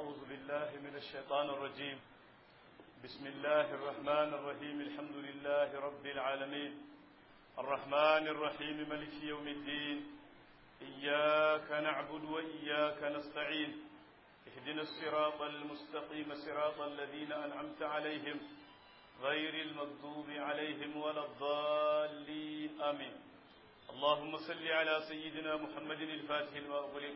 أعوذ بالله من الشيطان الرجيم بسم الله الرحمن الرحيم الحمد لله رب العالمين الرحمن الرحيم ملك يوم الدين إياك نعبد وإياك نستعين اهدنا الصراط المستقيم صراط الذين أنعمت عليهم غير المغضوب عليهم ولا الضالين آمين اللهم صل على سيدنا محمد الفاتح لما أغلق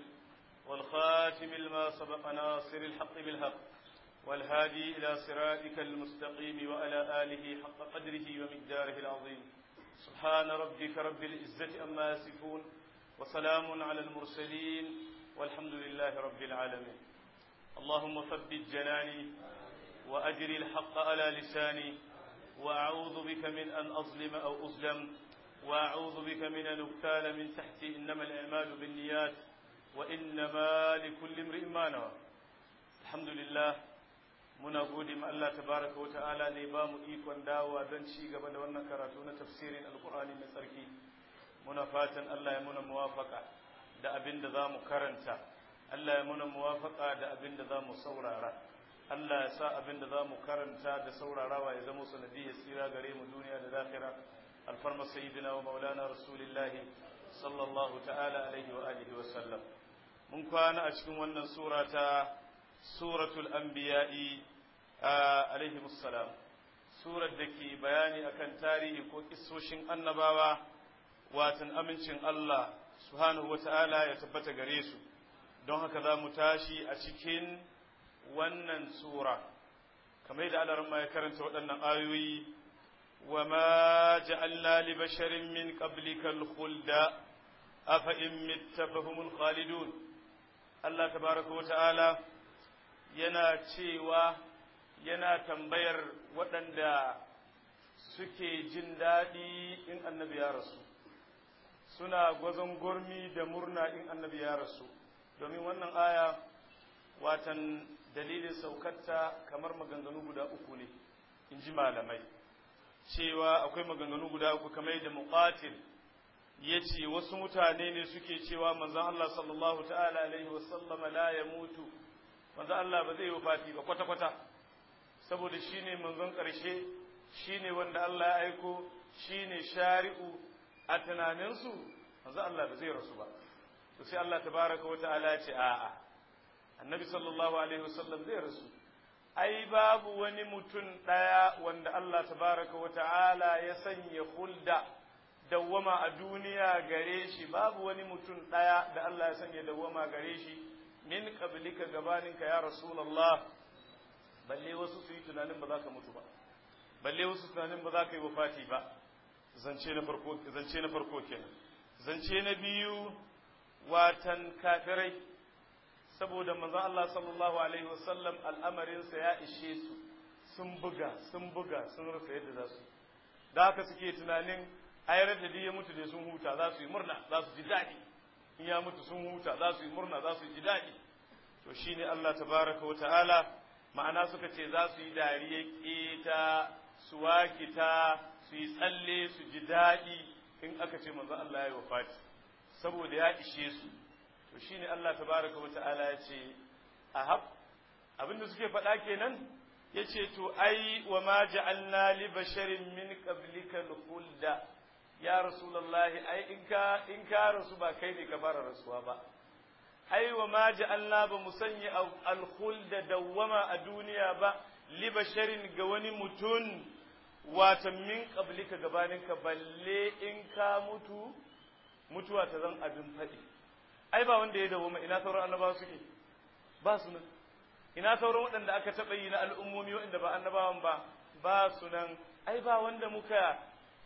والخاتم لما سبق ناصر الحق بالحق والهادي إلى صراطك المستقيم وعلى آله حق قدره ومقداره العظيم سبحان ربك رب العزة أما يصفون وسلام على المرسلين والحمد لله رب العالمين اللهم ثبت جناني وأجر الحق على لساني وأعوذ بك من أن أظلم أو أظلم وأعوذ بك من أن أغتال من تحتي إنما الأعمال بالنيات وإنما لكل امرئ ما نوى الحمد لله muna gode ma Allah tabaraka wa ta'ala ne ba mu ikon dawowa don ci gaba da wannan karatu na tafsirin alkur'ani mai tsarki muna fatan Allah ya muna muwafaka da abin da za mu karanta Allah ya muna muwafaka da abin da za mu saurara Allah ya sa abin da za mu karanta da saurarawa ya zama sanadiyyar tsira gare mu duniya da lahira alfarma sayyidina wa maulana rasulillahi sallallahu ta'ala alaihi wa alihi wa sallam mun kwana a cikin wannan sura ta suratul anbiya'i alaihi musallam surar da ke bayani akan tarihi ko kissoshin annabawa watan amincin Allah subhanahu wa ta'ala ya tabbata gare su don haka za mu tashi a cikin wannan sura kamar da Allah ya karanta waɗannan ayoyi wa ma ja'alna li basharin min qablika al-khulda afa in mitta fahumul khalidun Allah tabaraka wa ta'ala yana cewa yana tambayar waɗanda suke jin daɗi in annabi ya rasu suna gwazon gurmi da murna in annabi ya rasu domin wannan aya watan dalilin saukarta kamar maganganu guda uku ne in ji malamai cewa akwai maganganu guda uku kamar da muqatil ya ce wasu mutane ne suke cewa manzon Allah sallallahu ta'ala alaihi wasallama la ya mutu manzon Allah ba zai yi wafati ba kwata-kwata saboda shi ne manzon ƙarshe shi ne wanda Allah ya aiko shi ne shari'u a tunaninsu manzon Allah ba zai rasu ba to sai Allah tabaraka wa ta'ala ya ce a'a annabi sallallahu alaihi wasallam zai rasu ai babu wani mutum ɗaya wanda Allah tabaraka wa ta'ala ya sanya hulda dawwama a duniya gare shi babu wani mutum ɗaya da Allah ya sanya dawwama gare shi min qablika gabaninka ya rasulullah balle wasu su yi tunanin ba za ka mutu ba balle wasu tunanin ba za ka yi wafati ba zance na farko zance na farko kenan zance na biyu watan kafirai saboda manzo Allah sallallahu alaihi wasallam al'amarinsa ya ishe su sun buga sun buga sun rasa yadda za su da haka suke tunanin ayar da ya mutu da sun huta za su yi murna za su ji daɗi in ya mutu sun huta za su yi murna za su ji daɗi to shine Allah tabaraka wa ta'ala ma'ana suka ce za su yi dariya keta su wakita su yi tsalle su ji daɗi in aka ce manzo Allah ya yi wafati saboda ya ishe su to shine Allah tabaraka wa ta'ala ya ce ahab abinda suke faɗa kenan yace to ai wa ma ja'alna li basharin min qablika al-khulda ya rasulullahi ai in ka in ka rasu ba kai ne ka fara rasuwa ba ai wa ma ja'alna ba mu sanya al-khulda dawwama a duniya ba li basharin ga wani mutum wata min qablika gabaninka balle in ka mutu mutuwa ta zan abin faɗi ai ba wanda ya dawoma ina sauran annabawa suke ba su nan ina sauran waɗanda aka taɓa yi na al'ummomi waɗanda ba annabawan ba ba su nan ai ba wanda muka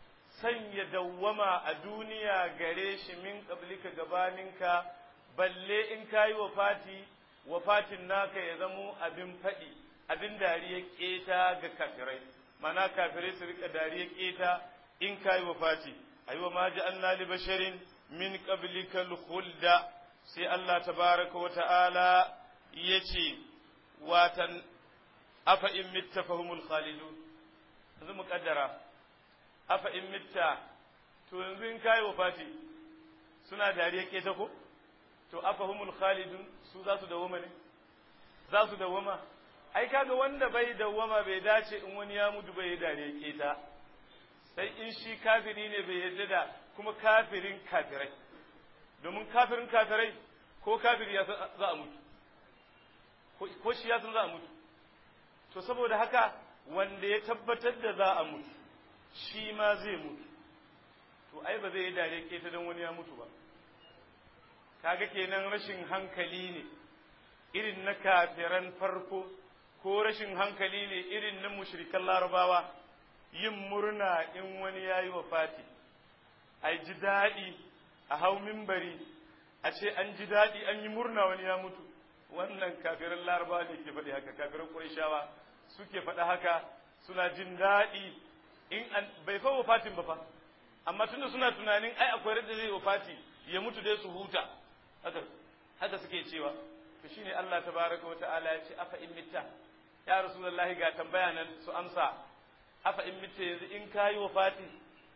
sanya dawwama a duniya gare shi min qablika gabaninka balle in kayi wafati wafatin naka ya zamo abin faɗi abin dariya keta ga kafirai mana kafirai su rika dariya keta in kayi wafati aiwa ma ja'alna li basharin min qablika al-khulda sai Allah tabaraka wa ta'ala yace watan afa in mitta fahumul khalidun yanzu mu kaddara afa in mitta to yanzu in kai wafati suna dariya keta ko to afa humul khalidun su za su dawo ne za su dawwama ai kaga wanda bai dawwama bai dace in wani ya mutu bai dare keta sai in shi kafiri ne bai yarda da kuma kafirin kafirai domin kafirin kafirai ko kafiri ya za a mutu ko shi ya san za a mutu to saboda haka wanda ya tabbatar da za a mutu shi ma zai mutu to ai ba zai yi dare keta don wani ya mutu ba kaga kenan rashin hankali ne irin na kafiran farko ko rashin hankali ne irin na mushrikan larabawa yin murna in wani ya yi Fati, a ji daɗi a hau mimbari a ce an ji daɗi an yi murna wani ya mutu wannan kafiran larabawa ne ke faɗi haka kafiran ƙurishawa suke faɗa haka suna jin daɗi in an bai fa wafatin ba fa amma tunda suna tunanin ai akwai radda zai wafati ya mutu dai su huta haka haka suke cewa to shine Allah tabaraka wata'ala ya ce afa in mitta ya rasulullahi ga tambaya nan su amsa afa in mitta yanzu in kayi wafati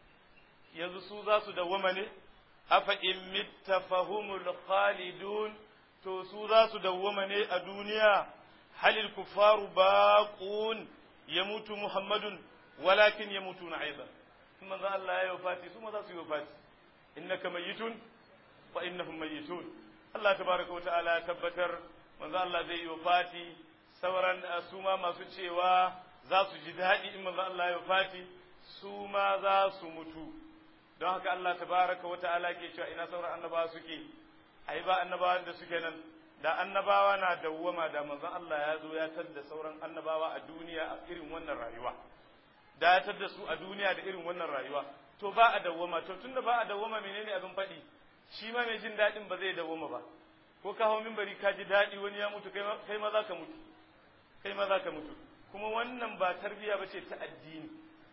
yanzu su za su dawwama ne afa in mitta fahumul khalidun to su za su dawwama ne a duniya halil kufaru baqun yamutu muhammadun walakin yamutuna aidan kuma za Allah ya wafati su ma za su yi wafati innaka mayyitun wa innahum mayyitun Allah tabaraka wa ta'ala ya tabbatar manzo Allah zai yi wafati sauran su ma masu cewa za su ji daɗi in manzo Allah ya wafati su ma za su mutu don haka Allah tabaraka wa ta'ala ke cewa ina sauran annabawa suke ai ba annabawan da suke nan da annabawa na dawwama da manzo Allah ya zo ya tadda sauran annabawa a duniya a irin wannan rayuwa da ya tadda su a duniya da irin wannan rayuwa to ba a dawwama to tunda ba a dawwama menene abin faɗi shi ma mai jin daɗin ba zai dawwama ba ko ka hau minbari ka ji daɗi wani ya mutu kai ma za ka mutu kai ma za ka mutu kuma wannan ba tarbiya ba ce ta addini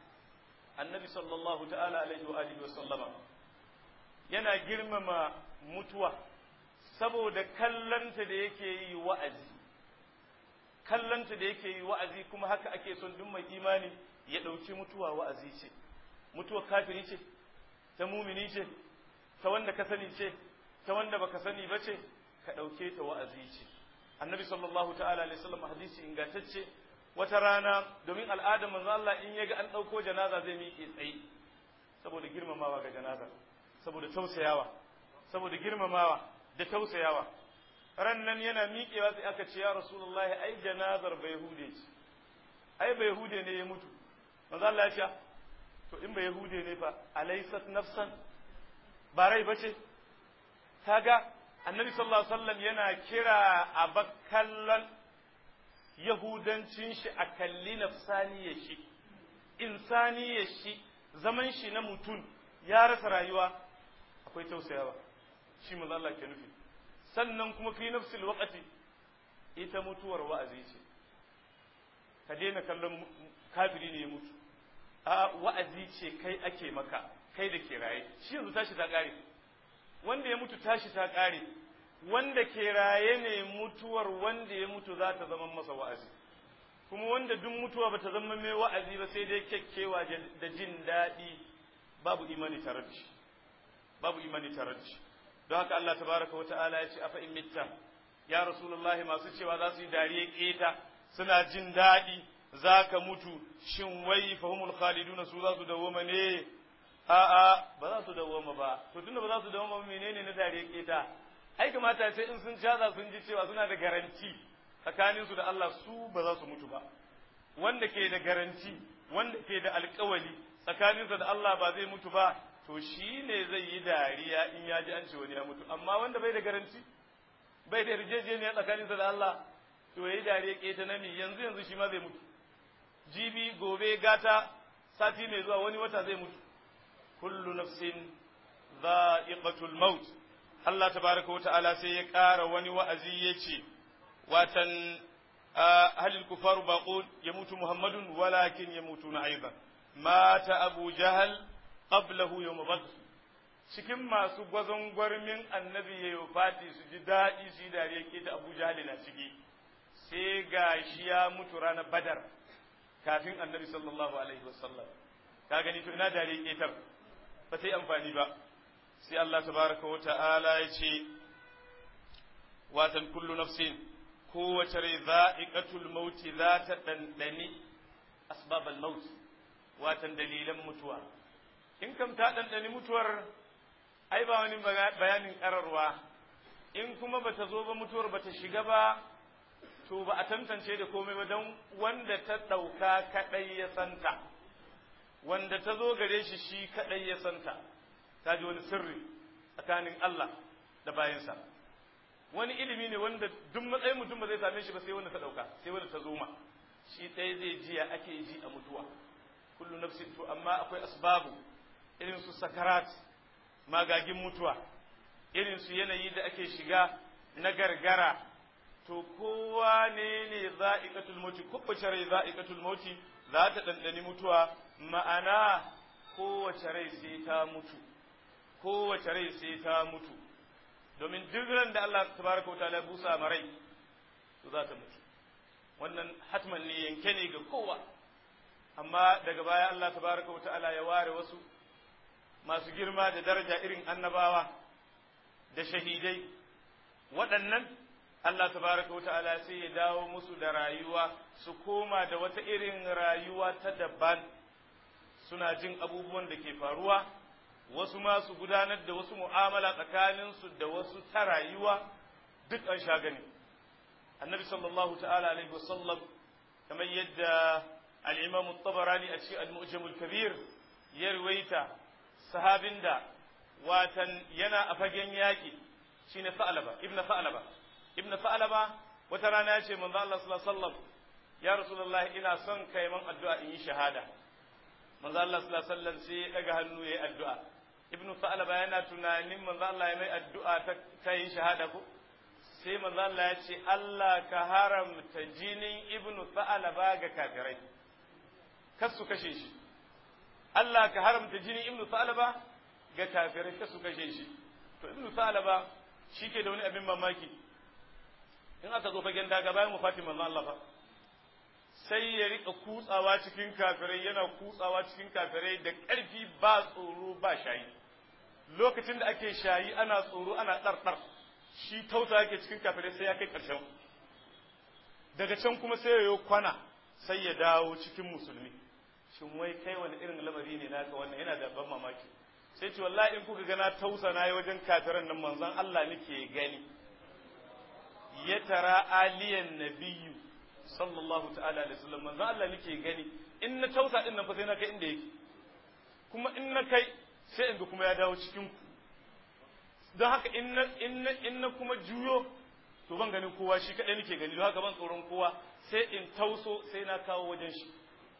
annabi sallallahu ta'ala alaihi wa alihi wa sallama yana girmama mutuwa saboda kallanta da yake yi wa'azi kallanta da yake yi wa'azi kuma haka ake son duk mai imani ya ɗauki mutuwa wa'azi ce mutuwa kafiri ce ta mumini ce ta wanda ka sani ce ta wanda baka sani ba ce ka ɗauke ta wa'azi ce annabi sallallahu ta'ala alaihi wasallam hadisi ingantacce wata rana domin al'adar manzo Allah in yaga an ɗauko janaza zai miƙe tsaye saboda girmamawa ga janaza saboda tausayawa saboda girmamawa da tausayawa ran nan yana miƙewa sai aka ce ya rasulullahi ai janazar bai hude ce ai bai hude ne ya mutu manzo Allah ya ce to in bai hude ne fa alaysat nafsan ba rai bace kaga annabi sallallahu alaihi wasallam yana kira a bakkallan yahudancin shi a kalli nafsaniyar shi insaniyar shi zaman shi na mutum ya rasa rayuwa akwai tausayawa shi manzo Allah ke nufi sannan kuma fi nafsil waqati ita mutuwar wa'azi ce ka daina kallon kafiri ne ya mutu a wa'azi ce kai ake maka kai da ke raye shi yanzu tashi ta kare wanda ya mutu tashi ta kare wanda ke raye ne mutuwar wanda ya mutu za ta zama masa wa'azi kuma wanda duk mutuwa ba ta zama mai wa'azi ba sai dai kyakkewa da jin daɗi babu imani tare da shi babu imani tare da shi don haka Allah tabaraka wa ta'ala ya ce afa in mitta ya rasulullahi masu cewa za su yi dariya keta suna jin daɗi za ka mutu shin wai fahimul khaliduna su za su dawoma ne a'a ba za su dawoma ba to tunda ba za su dawoma menene na dariya keta ai kamata sai in sun caza sun ji cewa suna da garanti tsakanin su da Allah su ba za su mutu ba wanda ke da garanti wanda ke da alkawali tsakaninsa da Allah ba zai mutu ba to shi ne zai yi dariya in ya ji an ce wani ya mutu amma wanda bai da garanti bai da yarjejeniya tsakaninsa da Allah to yayi dariya keta na mi yanzu yanzu shi ma zai mutu jibi gobe gata sati mai zuwa wani wata zai mutu kullu nafsin dha'iqatul maut Allah tabaraka wa ta'ala sai ya ƙara wani wa'azi ya ce watan halil kufaru baqul yamutu muhammadun walakin yamutuna aidan mata abu jahal qablahu yawm badr cikin masu gwazon gwarmin annabi ya yi fati su ji daɗi su yi dariya ke ta abu jahal na ciki sai ga shi ya mutu ranar badar kafin annabi sallallahu alaihi wasallam ka gani to ina dariya ketar ba ta yi amfani ba sai Allah tabaraka wa ta'ala ya ce watan kullu nafsin kowace rai za'iqatul mauti za ta ɗanɗani asbabal maut watan dalilan mutuwa in kam ta ɗanɗani mutuwar ai ba wani bayanin ƙararwa in kuma bata zo ba mutuwar bata shiga ba to ba a tantance da komai ba don wanda ta ɗauka kaɗai ya santa wanda ta zo gare shi shi kaɗai ya santa ta ji wani sirri tsakanin Allah da bayansa wani ilimi ne wanda duk matsayin mutum ba zai same shi ba sai wanda ta ɗauka sai wanda ta zo ma shi ɗaya zai ji ya ake ji a mutuwa kullu nafsin to amma akwai asbabu irin su sakarat magagin mutuwa irin su yanayi da ake shiga na gargara to kowa ne ne za'iqatul mauti kowace rai za'iqatul mauti za ta ɗanɗani mutuwa ma'ana kowace rai sai ta mutu kowace rai sai ta mutu domin duk ran da Allah tabaraka wa ta'ala busa marai to za ta mutu wannan hatman ne yanke ne ga kowa amma daga baya Allah tabaraka wa ta'ala ya ware wasu masu girma da daraja irin annabawa da shahidai waɗannan Allah tabaraka wa ta'ala sai ya dawo musu da rayuwa su koma da wata irin rayuwa ta daban suna jin abubuwan da ke faruwa wasu ma su gudanar da wasu mu'amala tsakaninsu da wasu ta rayuwa duk an sha gani annabi sallallahu ta'ala alaihi wasallam kamar yadda al-imam at-tabarani a cikin al-mu'jam al-kabir ya ruwaita sahabin da watan yana a fagen yaki shine Sa'laba ibnu Sa'laba ibnu Sa'laba wata rana ya ce manzo Allah sallallahu alaihi wasallam ya rasulullah ina son kai man addu'a in yi shahada manzo Allah sallallahu alaihi wasallam sai ya daga hannu yayi addu'a ibnu Sa'laba yana tunanin manzo Allah ya mai addu'a ta kai shahada ko sai manzo Allah ya ce Allah ka haramta jinin ibnu Sa'laba ga kafirai kar su kashe shi Allah ka haramta jinin ibnu Sa'laba ga kafirai kar su kashe shi to ibnu Sa'laba shike da wani abin mamaki in aka zo fagen daga bayan wafatin manzo Allah fa sai ya rika kutsawa cikin kafirai yana kutsawa cikin kafirai da ƙarfi ba tsoro ba shayi lokacin da ake shayi ana tsoro ana ɗarɗar shi tausa yake cikin kafirai sai ya kai ƙarshen daga can kuma sai ya yi kwana sai ya dawo cikin musulmi shin wai kai wani irin lamari ne naka wannan yana da ban mamaki sai ce wallahi in kuka gana tausa na yi wajen kafiran nan manzon Allah nake gani ya tara aliyan nabiyyu sallallahu ta'ala alaihi wasallam manzo Allah nake gani in na tausa din nan fa sai na kai inda yake kuma in na kai sai in ga kuma ya dawo cikin ku don haka in na in na in na kuma juyo to ban ganin kowa shi kadai nake gani don haka ban tsoron kowa sai in tauso sai na kawo wajen shi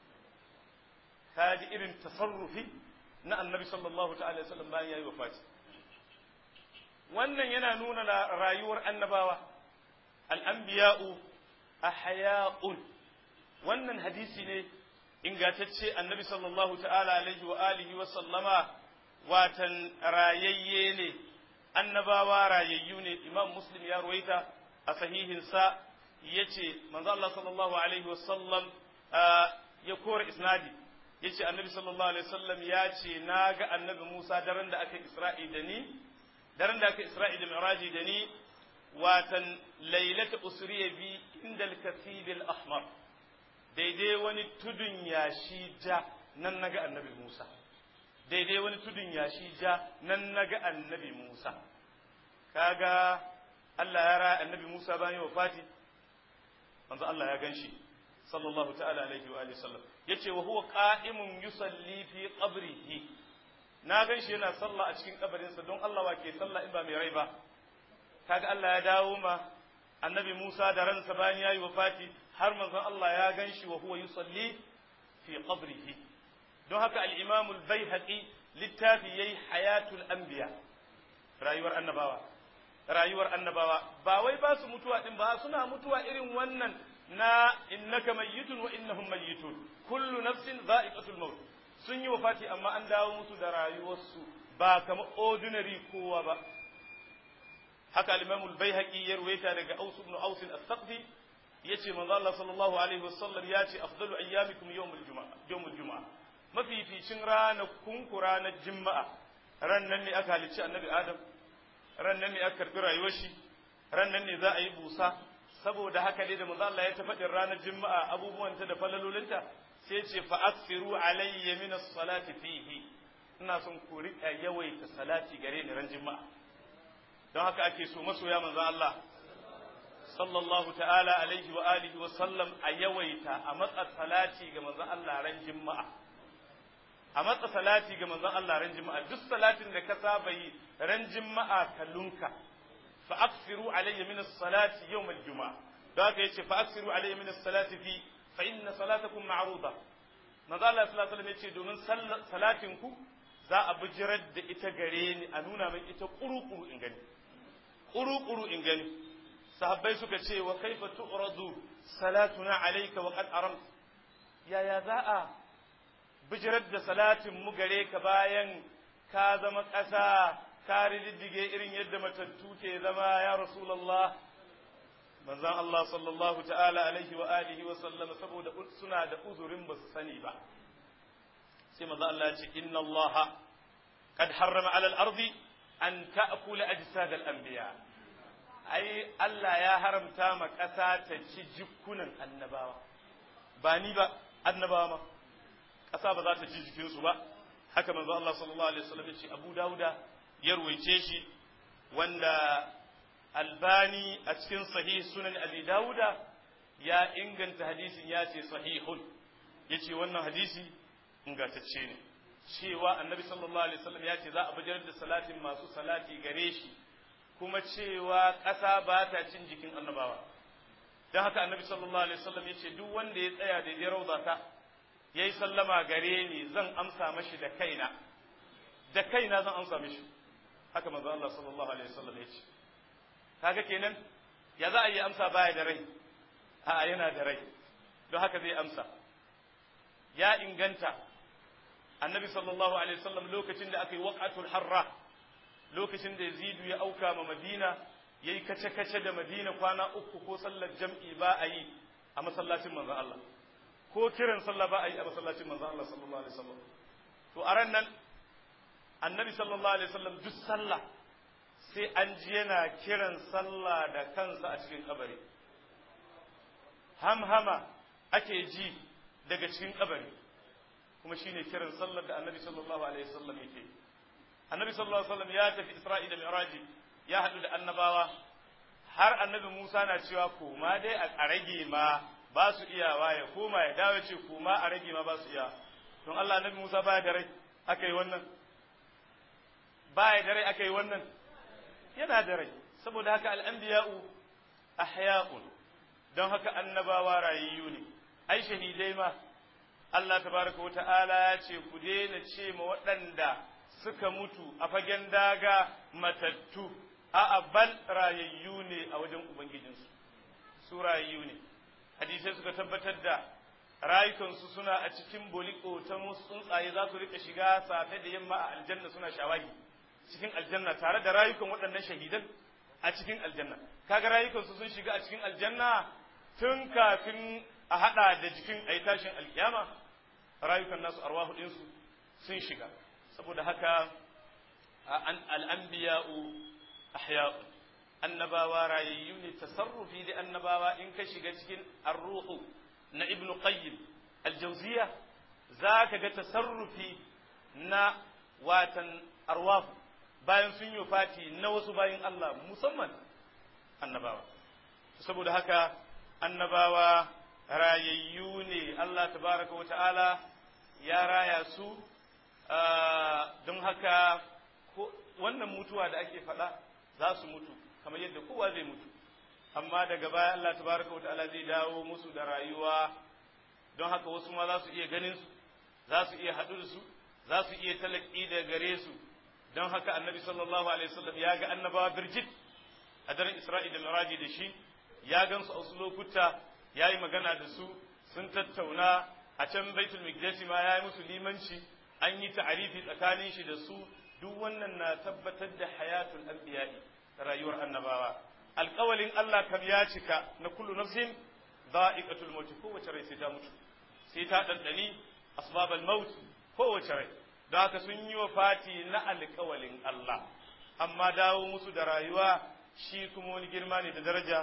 kaji irin tasarrufi na annabi sallallahu ta'ala alaihi wasallam bayan yayi wafati wannan yana nuna rayuwar annabawa al-anbiya'u ahya'un wannan hadisi ne ingantacce annabi sallallahu ta'ala alaihi wa alihi wa sallama watan rayayye ne annabawa rayayyu ne imam muslim ya ruwaita a sahihin sa yace manzo Allah sallallahu alaihi wa sallam ya kora isnadi yace annabi sallallahu alaihi wa sallam ya ce naga annabi Musa daren da aka Isra'i da ni daren da aka Isra'i da Mi'raji da ni watan lailata usriya bi inda al-kasib al-ahmar daidai wani tudun yashi ja nan naga annabi Musa daidai wani tudun yashi ja nan naga annabi Musa kaga Allah ya raya annabi Musa bayan wafati manzo Allah ya ganshi sallallahu ta'ala alaihi wa alihi sallam yace wa huwa qa'imun yusalli fi qabrihi na ganshi yana sallah a cikin kabarinsa don Allah wa ke sallah in ba mai rai ba kaga Allah ya dawo ma annabi Musa da ransa bayan yayi wafati har manzon Allah ya ganshi wa huwa yusalli fi qabrihi don haka al-Imam al-Baihaqi littafi yayi hayatul anbiya rayuwar annabawa rayuwar annabawa ba wai ba su mutuwa din ba suna mutuwa irin wannan na innaka mayyitun wa innahum mayyitun kullu nafsin dha'iqatul maut sun yi wafati amma an dawo musu da rayuwarsu ba kamar ordinary kowa ba haka al-Imam al-Baihaqi ya ruwaita daga Aus ibn Aus al-Thaqfi yace manzo Allah sallallahu alaihi wasallam yace afdalu ayyamikum yawm al-jumu'a yawm al-jumu'a mafificin ranakun ku ranar juma'a ran nan ne aka halicci annabi Adam ran nan ne aka karbi rayuwar shi ran nan ne za a yi busa saboda haka dai da manzo Allah ya tafi ranar juma'a abubuwan ta da falalolinta sai ce fa aksiru alayya min as-salati fihi ina son ku rika yawaita salati gare ni ran juma'a don haka ake so masoya manzo Allah sallallahu ta'ala alaihi wa alihi wa sallam a yawaita a matsa salati ga manzo Allah ran juma'a a matsa salati ga manzon Allah ran juma'a duk salatin da ka saba yi ran juma'a ka lunka fa aksiru alayya min as-salati yawm al-juma'a da haka yace fa aksiru alayya min as-salati fi fa inna salatakum ma'ruda manzo Allah sallallahu alaihi wasallam yace domin salatin ku za a bijirar da ita gare ni a nuna min ita kuru-kuru in gani kuru-kuru in gani sahabbai suka ce wa kaifa tu'radu salatuna alayka wa qad aram yaya za a bijirar da salatin mu gare ka bayan ka zama ƙasa ka riddige irin yadda matattu ke zama ya rasulullah manzon Allah sallallahu ta'ala alaihi wa alihi wa sallam saboda suna da uzurin ba su sani ba sai manzo Allah ya ce inna Allah qad harrama 'ala al-ardi an ta'kula ajsad al-anbiya ai Allah ya haramta ma ƙasa ta ci jikunan annabawa ba ni ba annabawa ma ƙasa ba za ta ci jikinsu ba haka manzo Allah sallallahu alaihi wasallam ya ce Abu Dawuda ya ruwaice shi wanda Albani a cikin sahih sunan Abi Dawuda ya inganta hadisin ya ce sahihun yace wannan hadisi ingantacce ne cewa annabi sallallahu alaihi wasallam ya ce za a bajar da salatin masu salati gare shi kuma cewa ƙasa ba ta cin jikin annabawa don haka annabi sallallahu alaihi wasallam ya ce duk wanda ya tsaya da ya rauza ta ya yi sallama gare ni zan amsa mashi da kaina da kaina zan amsa mashi haka manzo Allah sallallahu alaihi wasallam ya ce kaga kenan ya za a yi amsa baya da rai a'a yana da rai don haka zai amsa ya inganta annabi sallallahu alaihi wasallam lokacin da aka yi waqatul harra lokacin da yazidu ya auka ma madina yayi kace kace da madina kwana uku ko sallar jam'i ba a yi a masallacin manzon Allah ko kiran sallah ba a yi a masallacin manzon Allah sallallahu alaihi wasallam to a ran nan annabi sallallahu alaihi wasallam duk sallah sai an ji yana kiran sallah da kansa a cikin kabari hamhama ake ji daga cikin kabari kuma shine kiran sallar da annabi sallallahu alaihi wasallam yake annabi sallallahu alaihi wasallam ya tafi isra'ila mi'raji ya haɗu da annabawa har annabi Musa na cewa koma dai a rage ma ba su iyawa ya koma ya dawo ce koma a rage ma ba su iya don Allah annabi Musa baya da rai aka yi wannan baya da rai aka yi wannan yana da rai saboda haka al'anbiya'u ahya'un don haka annabawa rayayyu ne ai shahidai ma Allah tabaraka wa ta'ala ya ce ku daina ce ma waɗanda suka mutu a fagen daga matattu a bal rayayyu ne a wajen ubangijinsu su rayayyu ne hadisai suka tabbatar da rayukansu suna a cikin boliko ta tsuntsaye za su rika shiga safe da yamma a aljanna suna shawagi cikin aljanna tare da rayukan waɗannan shahidan a cikin aljanna kaga rayukansu sun shiga a cikin aljanna tun kafin a haɗa da jikin a yi tashin alkiyama rayukan nasu arwahu ɗinsu sun shiga saboda haka al'anbiya'u ahya'u annabawa rayayyu ne tasarrufi da annabawa in ka shiga cikin arruhu na ibnu qayyim aljauziya za ka ga tasarrufi na watan arwahu bayan sun yi fati na wasu bayan Allah musamman annabawa saboda haka annabawa rayayyu ne Allah tabaraka wa ta'ala ya raya su don haka wannan mutuwa da ake faɗa za su mutu kamar yadda kowa zai mutu amma daga baya Allah tabaraka wa ta'ala zai dawo musu da rayuwa don haka wasu ma za su iya ganin su za su iya haɗu da su za su iya talaki da gare su don haka annabi sallallahu alaihi wasallam ya ga annabawa birjit a daren isra'i da miraji da shi ya gan su a wasu lokuta ya yi magana da su sun tattauna a can baitul miqdisi ma ya yi musu limanci an yi ta'arifi tsakanin shi da su duk wannan na tabbatar da hayatul anbiya'i rayuwar annabawa alƙawalin Allah kam ya cika na kullu nafsin dha'iqatul maut kowace rai sai ta mutu sai ta dandani asbabal maut kowace rai da haka sun yi wa fati na alƙawalin Allah amma dawo musu da rayuwa shi kuma wani girma ne da daraja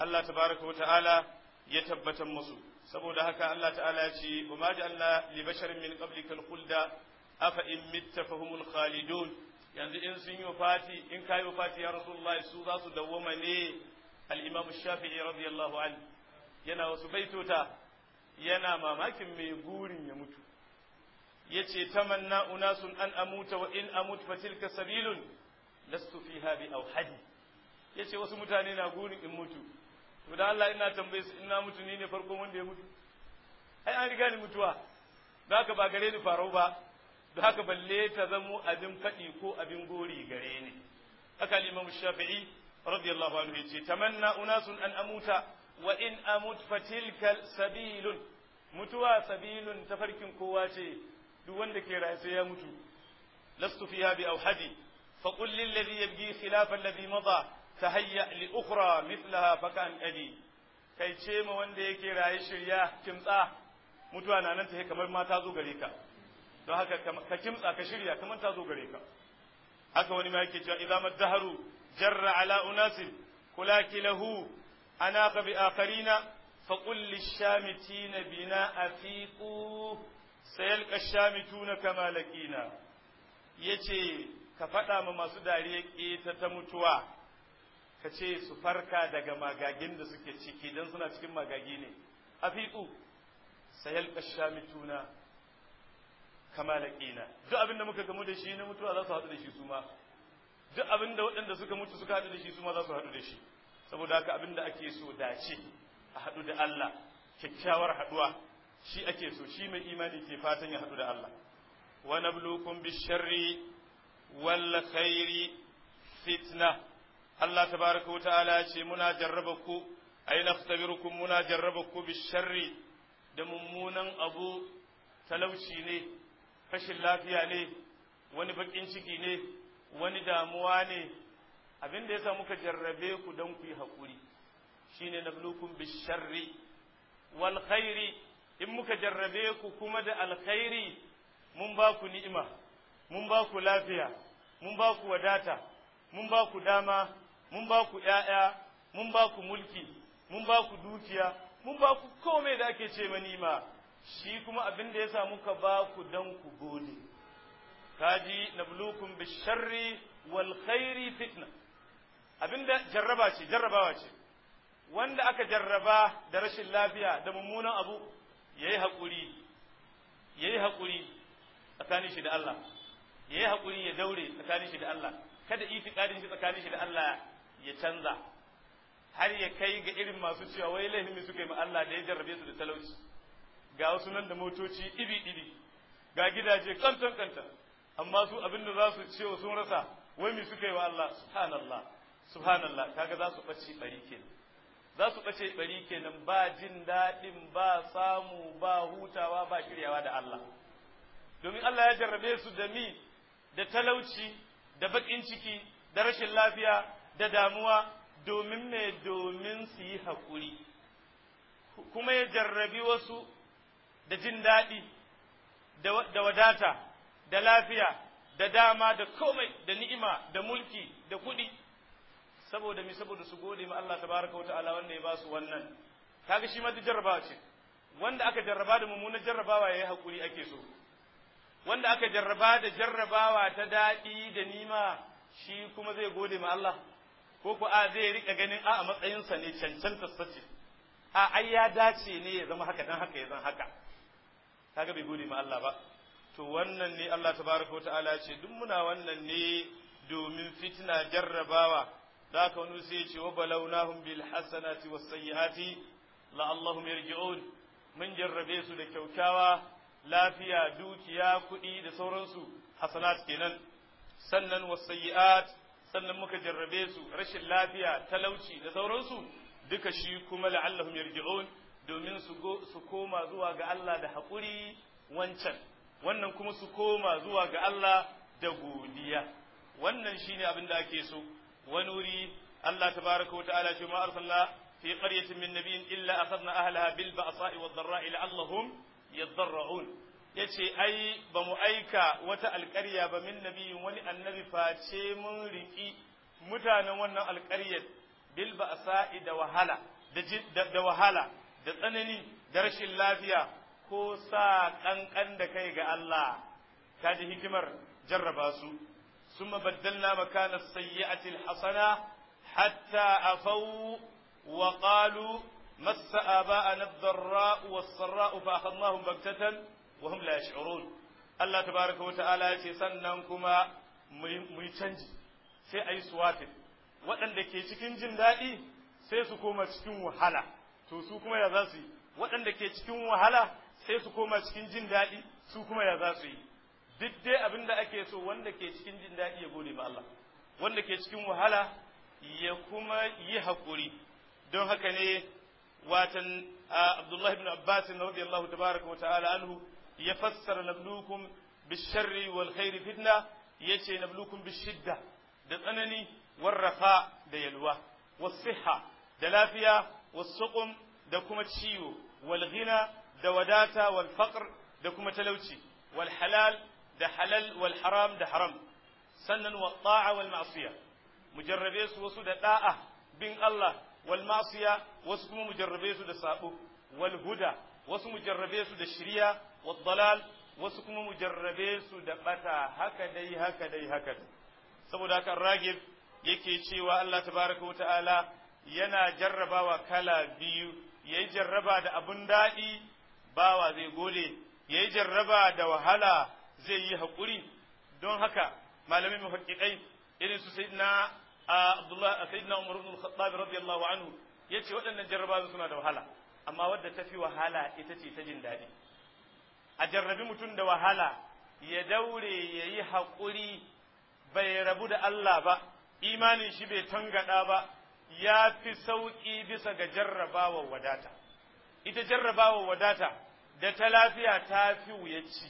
Allah tabaraka wa ta'ala ya tabbatar musu saboda haka Allah ta'ala ya ce wa ma ja'alna li basharin min qablikal khulda afa in mitta fahumul khalidun yanzu in sun yi wafati in kai wafati ya rasulullahi su za su dawwama ne al-imam shafi'i radiyallahu anhu yana wasu baitota yana mamakin mai gurin ya mutu yace tamanna unasun an amuta wa in amut fa tilka sabilun lastu fiha bi awhadi yace wasu mutane na gurin in mutu to da Allah ina tambaye su ina mutu ni ne farkon wanda ya mutu ai an riga ni mutuwa da haka ba gare ni farau ba da haka balle ta zamo abin faɗi ko abin gori gare ni haka al-Imam Shafi'i radiyallahu anhu yace tamanna unasun an amuta wa in amut fatilka sabilun mutuwa sabilun tafarkin kowa ce duk wanda ke raye sai ya mutu lastu fiha bi awhadi fa qul lil ladhi yabghi khilafa alladhi mada tahayya li ukhra mithlaha fakan adi kai ce ma wanda yake raye shirya kimtsa mutuwa na nan ta kamar ma ta zo gare ka don haka ka kimtsa ka shirya kamar ta zo gare ka haka wani ma yake cewa idza maddaharu jarra ala unasin kulaki lahu anaka bi akharina فقل للشامتين بنا أفيقوا سيلقى الشامتون كما لقينا yace ka faɗa ma masu dariya ƙeta ta mutuwa ka ce su farka daga magagin da suke ciki don suna cikin magagi ne a fiƙu sayal ƙashamituna kama laƙina duk abin da muka gamu da shi na mutuwa za su haɗu da shi su ma duk abin da waɗanda suka mutu suka haɗu da shi su ma za su haɗu da shi saboda haka abin da ake so dace a haɗu da Allah kyakkyawar haɗuwa shi ake so shi mai imani ke fatan ya haɗu da Allah wa nablukum bisharri wal khairi fitna Allah tabaraka wa ta'ala ce muna jarraba ku ay naftabirukum muna jarraba ku bisharri da mummunan abu talauci ne rashin lafiya ne wani bakin ciki ne wani damuwa ne abin da yasa muka jarrabe ku don ku yi haƙuri shine nablukum bisharri wal khairi in muka jarrabe ku kuma da alkhairi mun ba ku ni'ima mun ba ku lafiya mun ba ku wadata mun ba ku dama mun ba ku ƴaƴa mun ba ku mulki mun ba ku dukiya mun ba ku komai da ake ce manima shi kuma abin da yasa muka ba ku dan ku gode kaji nablukum bisharri wal khairi fitna abinda jarraba ce jarrabawa ce wanda aka jarraba da rashin lafiya da mummunan abu ya yi haƙuri ya yi haƙuri tsakanin shi da Allah ya yi haƙuri ya daure tsakanin shi da Allah kada itiƙadin shi tsakanin shi da Allah ya canza har ya kai ga irin masu cewa wai laifin suka yi ma Allah da ya jarrabe su da talauci ga wasu nan da motoci iri iri ga gidaje kantan kantan amma su abin da za su ce sun rasa wai me suka yi wa Allah subhanallah subhanallah kaga za su ɓace ɓari kenan za su ɓace ɓari kenan ba jin daɗin ba samu ba hutawa ba shiryawa da Allah domin Allah ya jarrabe su da mi da talauci da baƙin ciki da rashin lafiya da damuwa domin me domin su yi haƙuri kuma ya jarrabi wasu da jin daɗi da wadata da lafiya da dama da komai da ni'ima da mulki da kuɗi saboda mi saboda su gode ma Allah tabaraka wa ta'ala wanda ya ba su wannan kaga shi ma duk jarrabawa ce wanda aka jarraba da mummunan jarrabawa yayi hakuri ake so wanda aka jarraba da jarrabawa ta daɗi da nima shi kuma zai gode ma Allah ko ko a zai rika ganin a a matsayinsa ne cancanta sace a ai ya dace ne ya zama haka dan haka ya zan haka kaga bai gode ma Allah ba to wannan ne Allah tabaraka wa ta'ala ce duk muna wannan ne domin fitina jarrabawa da ka wani sai ce wa balawnahum bil hasanati was sayyiati la'allahum yarji'un mun jarrabe su da kyaukyawa lafiya dukiya kuɗi da sauransu hasanat kenan sannan was sayyiat sannan muka jarrabe su rashin lafiya talauci da sauransu duka shi kuma la'allahum yarji'un domin su su koma zuwa ga Allah da haƙuri wancan wannan kuma su koma zuwa ga Allah da godiya wannan shine abin da ake so wani wuri Allah tabaraka wa ta'ala ce ma arsalna fi qaryatin min nabiyyin illa akhadna ahlaha bil ba'sa'i wad dharra'i la'allahum yadarra'un yace ai ba mu aika wata alƙarya ba min nabiyin wani annabi face mun riki mutanen wannan alƙaryar bil ba'sa'i da wahala da da wahala da tsanani da rashin lafiya ko sa kankan da kai ga Allah kaji hikimar jarraba su ثم بدلنا مكان السيئة الحسنة حتى عفوا وقالوا مس آباءنا الضراء والسراء فأخذناهم بغتة وهم لا يشعرون الله تبارك وتعالى يce sannan kuma mu yi canji sai a yi suwatin waɗanda ke cikin jin daɗi sai su koma cikin wahala to su kuma ya za su yi waɗanda ke cikin wahala sai su koma cikin jin daɗi su kuma ya za su yi duk dai abin da ake so wanda ke cikin jin daɗi ya gode ma Allah wanda ke cikin wahala ya kuma yi haƙuri don haka ne watan Abdullahi ibn Abbas radiyallahu tabaraka wa ta'ala anhu ya fassara nablukum bisharri wal khairi fitna yace nablukum bishidda da tsanani warrafa da yalwa was siha da lafiya was suqum da kuma ciwo wal ghina da wadata wal faqr da kuma talauci wal halal da halal wal haram da haram sannan wa ta'a wal ma'siya mujarrabe su wasu da da'a bin Allah wal ma'siya wasu kuma mujarrabe su da sabo wal huda wasu mujarrabe su da shiriya wad dalal wasu kuma mujarrabe su da bata haka dai haka dai haka dai saboda haka ragib yake cewa Allah tabaraka wa ta'ala yana jarrabawa kala biyu yayi jarraba da abun daɗi bawa zai gode yayi jarraba da wahala zai yi haƙuri don haka malamin muhaqqiqai irin su sayyidina Abdullah sayyidina Umar ibn al-Khattab radiyallahu anhu yace waɗannan jarraba suna da wahala amma wadda tafi wahala ita ce ta jin daɗi a jarrabi mutum da wahala ya daure ya yi haƙuri bai rabu da Allah ba imanin shi bai tangada ba ya fi sauƙi bisa ga jarrabawa wadata ita jarrabawa wadata da ta lafiya ta fi wuyaci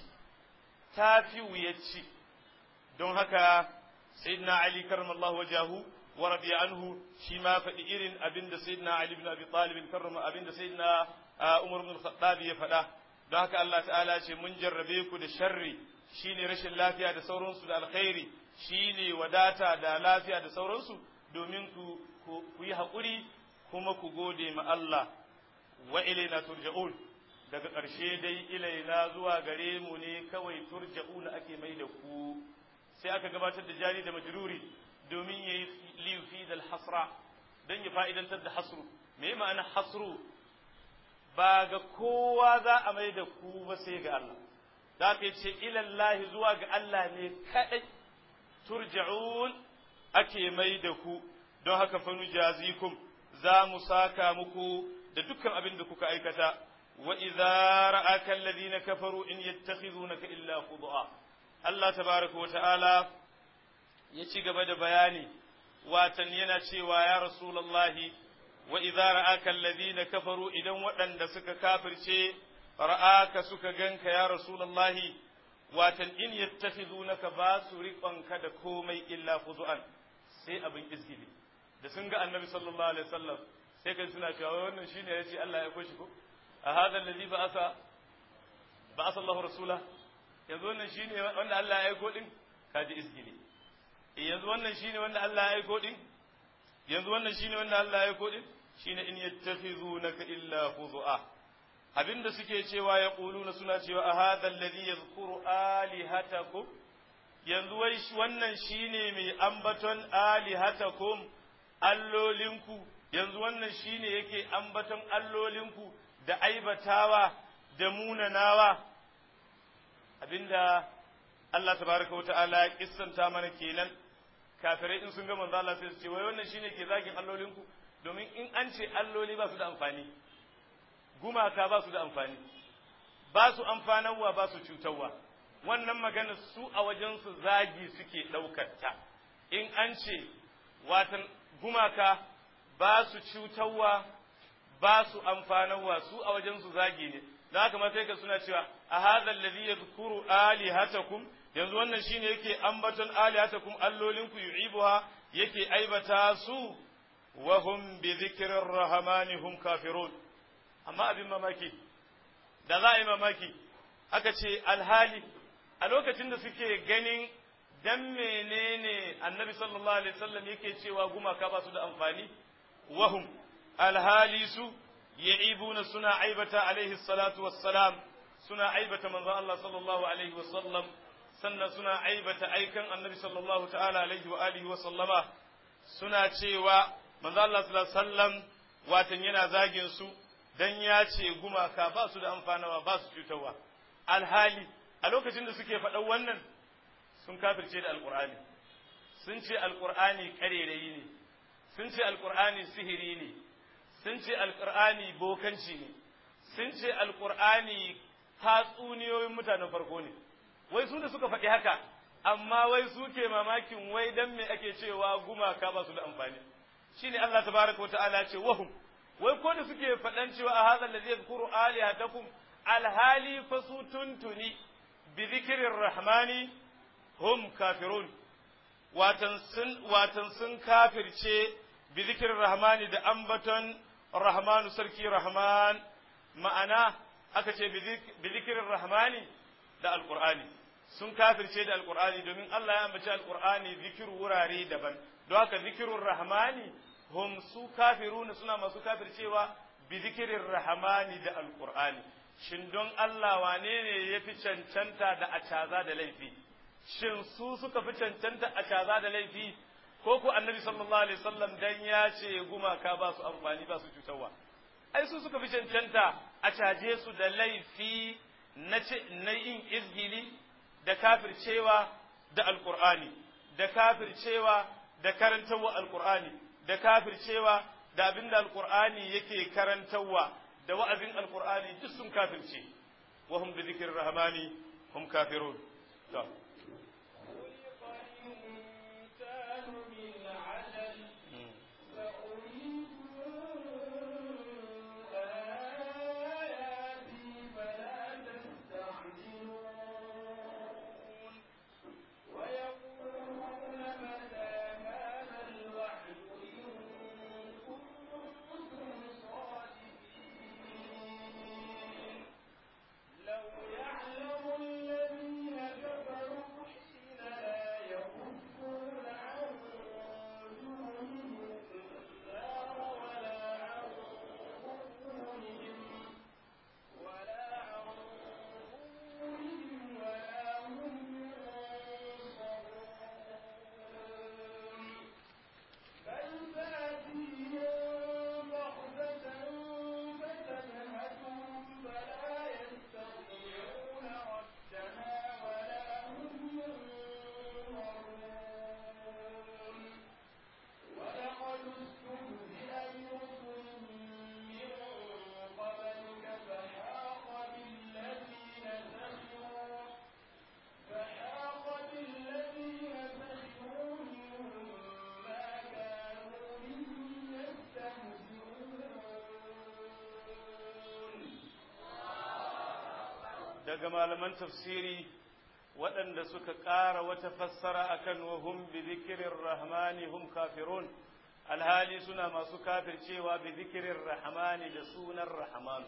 ta fi wuyaci don haka sayyidina ali karramallahu wajahu wa radiya anhu shi ma faɗi irin abin da sayyidina ali bin abi talib karrama abin da sayyidina umar bin khattab ya faɗa don haka Allah ta'ala ce mun jarrabe ku da sharri shine rashin lafiya da sauransu da alkhairi shine wadata da lafiya da sauransu domin ku ku yi haƙuri kuma ku gode ma Allah wa ilaina turja'un daga ƙarshe dai ilaina zuwa gare mu ne kawai turja'una ake mai da ku sai aka gabatar da jari da majruri domin ya yi lifi da hasra don ya fa'idantar da hasru me ma'ana hasru ba ga kowa za a mai da ku ba sai ga Allah da ka ce ilallahi zuwa ga Allah ne kaɗai turja'un ake mai da ku don haka fanu jazikum za mu saka muku da dukkan abin da kuka aikata wa idza ra'aka alladhina kafaru in yattakhidunaka illa khud'a Allah tabaraka wa ta'ala ya ci gaba da bayani watan yana cewa ya rasulullahi wa idza ra'aka alladhina kafaru idan waɗanda suka kafirce ra'aka suka ganka ya rasulullahi watan in yattakhidunaka ba su riƙonka da komai illa fuzu'an sai abin izgili da sun ga annabi sallallahu alaihi wasallam sai kai suna cewa wannan shine yace Allah ya aiko shi ko a hadha alladhi ba'atha ba'atha Allahu rasula yanzu wannan shine wanda Allah ya aiko din kaji izgili yanzu wannan shine wanda Allah ya aiko din yanzu wannan shine wanda Allah ya aiko din shine in yattakhizunaka illa fuzu'a abinda suke cewa ya ƙuluna suna cewa a hadha alladhi yadhkuru alihatakum yanzu wai wannan shine mai ambaton alihatakum allolinku yanzu wannan shine yake ambaton allolinku da aibatawa da munanawa abinda Allah tabaraka wa ta'ala ya kissanta mana kenan kafirai in sun ga manzo Allah sai su ce wai wannan shine ke zagin allolinku domin in an ce alloli ba su da amfani gumaka ba su da amfani ba su amfanarwa ba su cutarwa wannan magana su a wajensu zagi suke ɗaukarta in an ce watan gumaka ba su cutarwa ba su amfanarwa su a wajensu zagi ne da haka ma sai ka suna cewa a hadha alladhi yadhkuru alihatakum yanzu wannan shine yake ambaton alihatakum allolinku yu'ibuha yake aibata su wa hum bi dhikrir rahmani hum kafirun amma abin mamaki da za a yi mamaki aka ce alhali a lokacin da suke ganin dan menene annabi sallallahu alaihi wasallam yake cewa gumaka ba su da amfani wahum alhali su ya'ibuna suna aibata alaihi salatu wassalam suna aibata manzon Allah sallallahu alaihi wasallam sannan suna aibata aikan annabi sallallahu ta'ala alaihi wa alihi wa sallama suna cewa manzo Allah sallallahu alaihi wasallam watan yana zagin su dan ya ce gumaka ba su da amfanawa ba su cutarwa alhali a lokacin da suke faɗan wannan sun kafirce da alqur'ani sun ce alqur'ani karerayi ne sun ce alqur'ani sihiri ne sun ce alqur'ani bokanci ne sun ce alqur'ani tatsuniyoyin mutanen farko ne wai su da suka faɗi haka amma wai su ke mamakin wai dan me ake cewa gumaka ba su da amfani shine Allah tabaraka wata'ala ce wahum wai ko da suke faɗan cewa a hadha allazi yadhkuru alihatakum alhali fa su tuntuni bi dhikrir rahmani hum kafirun watan sun watan sun kafirce bi dhikrir rahmani da ambaton rahmanu sarki rahman ma'ana aka ce bi dhikrir rahmani da alqur'ani sun kafirce da alkur'ani domin Allah ya ambaci alkur'ani zikiru wurare daban don haka zikirun rahmani hum su kafiruna suna masu kafircewa bi zikirin rahmani da alkur'ani shin don Allah wane ne ya fi cancanta da a caza da laifi shin su suka fi cancanta a caza da laifi ko ku annabi sallallahu alaihi wasallam dan ya ce gumaka ba su amfani ba su cutarwa ai su suka fi cancanta a caje su da laifi na yin izgili da kafircewa da alkur'ani da kafircewa da karantarwa alkur'ani da kafircewa da abin da alkur'ani yake karantarwa da wa'azin alkur'ani duk sun kafirce wa hum bi dhikrir rahmani hum kafirun to daga malaman tafsiri waɗanda suka ƙara wata fassara akan wa hum bi zikirin rahmani hum kafirun alhali suna masu kafircewa bi zikirin rahmani da sunan rahman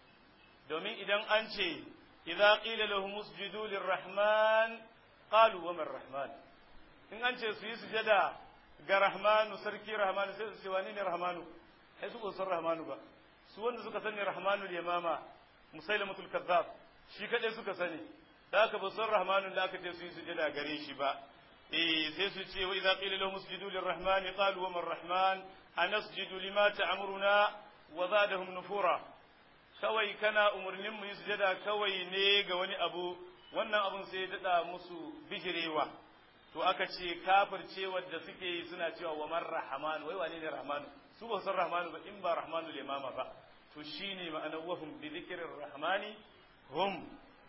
domin idan an ce idza qila lahum usjudu lirrahman qalu wa man rahman in an ce su yi sujada ga rahmanu sarki rahmanu sai su ce wani ne rahmanu sai su san rahmanu ba su wanda suka sani rahmanu yamama musailamatul kazzab shi kadai suka sani da aka ba san rahmanun da aka ce su yi sujada gare shi ba eh sai su ce wa idza qila lahum usjudu lirrahman qalu wa man rahman anasjudu lima ta'muruna wa zadahum nufura kawai kana umurnin mu yi sujada kawai ne ga wani abu wannan abun sai ya dada musu bijirewa to aka ce kafirce wadda suke yi suna cewa wa man rahman wai wane ne rahmanu su ba san rahmanu ba in ba rahmanu limama ba to shine ma'anar wahum bi dhikrir rahmani hum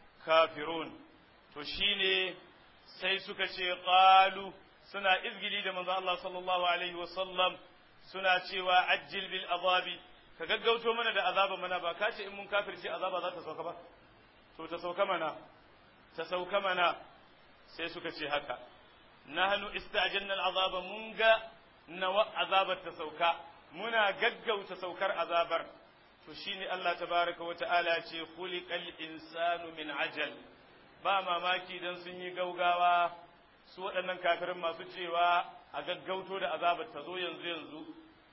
kafirun to shine sai suka ce qalu suna izgili da manzo Allah sallallahu alaihi wasallam suna cewa ajjil bil azabi ka gaggauto mana da azaba mana ba ka ce in mun kafirce azaba za ta sauka ba to ta sauka mana ta sauka mana sai suka ce haka nahnu istajanna al azaba mun ga nawa azabar ta sauka muna gaggauta saukar azabar to shine Allah tabaraka wa ta'ala ce khuliqal insanu min ajal ba mamaki dan sun yi gaugawa su waɗannan kafirin masu cewa a gaggauto da azabar ta zo yanzu yanzu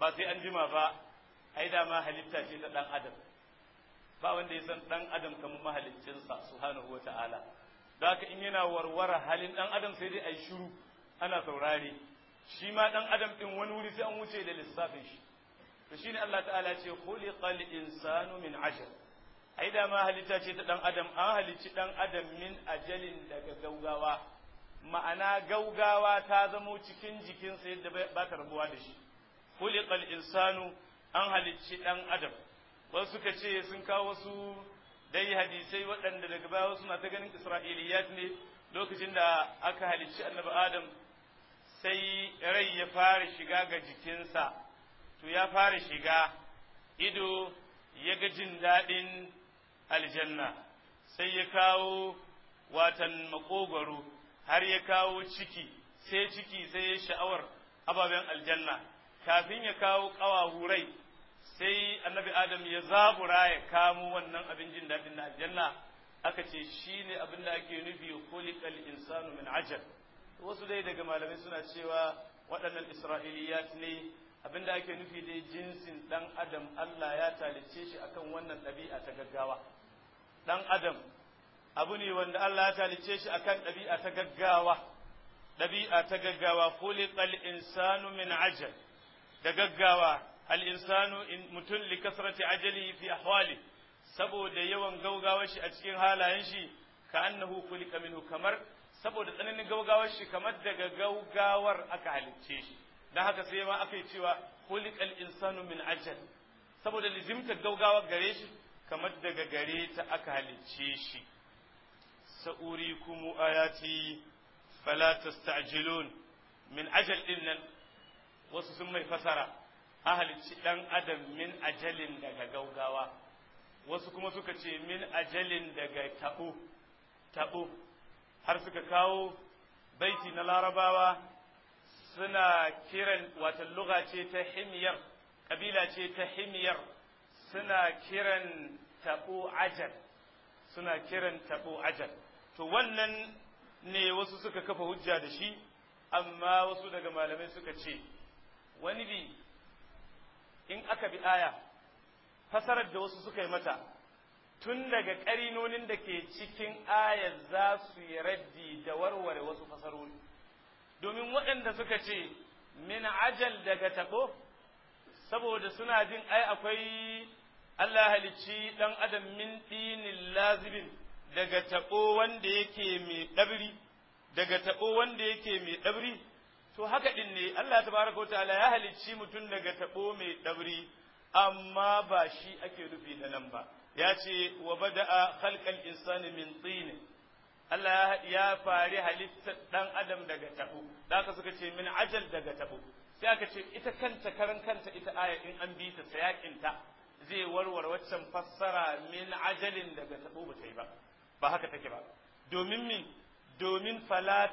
ba sai an jima ba ai da ma halitta ce ta dan adam ba wanda ya san dan adam kamar mahaliccinsa subhanahu wata'ala da haka in yana warware halin dan adam sai dai ai shiru ana saurare shi ma dan adam din wani wuri sai an wuce da lissafin shi to shine Allah ta'ala ce khuliqal insanu min ajal ai da ma halitta ce ta dan adam an halicci dan adam min ajalin daga gaugawa ma'ana gaugawa ta zamo cikin jikinsa yadda ba ta rabuwa da shi khuliqal insanu an halicci dan adam wasu suka ce sun kawo wasu dai hadisai waɗanda daga baya wasu na ta ganin isra'iliyat ne lokacin da aka halicci annabi adam sai rai ya fara shiga ga jikinsa to ya fara shiga ido ya ga jin daɗin aljanna sai ya kawo watan makogwaro har ya kawo ciki sai ciki sai ya sha'awar ababen aljanna kafin ya kawo ƙawahurai sai annabi adam ya zabura ya kamo wannan abin jin daɗin na aljanna aka ce shi ne abin da ake nufi khuliqal insanu min ajal wasu dai daga malamai suna cewa waɗannan isra'iliyat ne abin da ake nufi dai jinsin ɗan adam Allah ya talice shi akan wannan ɗabi'a ta gaggawa ɗan adam abu ne wanda Allah ya talice shi akan ɗabi'a ta gaggawa ɗabi'a ta gaggawa khuliqal insanu min ajal da gaggawa al'insanu mutum likasrati ajali fi ahwali saboda yawan gaugawar shi a cikin halayen shi ka annahu kulika minhu kamar saboda tsananin gaugawar shi kamar daga gaugawar aka halicce shi don haka sai ma aka yi cewa kulikal insanu min ajal saboda lizimtar gaugawar gare shi kamar daga gare ta aka halicce shi sa'uri kumu ayati fala tasta'jilun min ajal din nan wasu sun mai fasara an halicci ɗan adam min ajalin daga gaugawa wasu kuma suka ce min ajalin daga taɓo taɓo har suka kawo baiti na larabawa suna kiran wata luga ce ta himyar ƙabila ce ta himyar suna kiran taɓo ajal suna kiran taɓo ajal to wannan ne wasu suka kafa hujja da shi amma wasu daga malamai suka ce wani bi in aka bi aya fasarar da wasu suka yi mata tun daga ƙarinonin da ke cikin ayar za su yi raddi da warware wasu fasarori domin waɗanda suka ce min ajal daga taɓo saboda suna jin ai akwai Allah halicci ɗan adam min ɗinin lazibin daga taɓo wanda yake mai ɗabri daga taɓo wanda yake mai ɗabri to haka din ne Allah tabaraka wa ta'ala ya halicci mutum daga tabo mai dabri amma ba shi ake nufi da nan ba ya ce wa bada'a khalqal insani min tin Allah ya fari halittar dan adam daga tabo da haka suka ce min ajal daga tabo sai aka ce ita kanta karan kanta ita aya in an bi ta sayakinta zai warware waccan fassara min ajalin daga tabo ba ta yi ba ba haka take ba domin min domin fala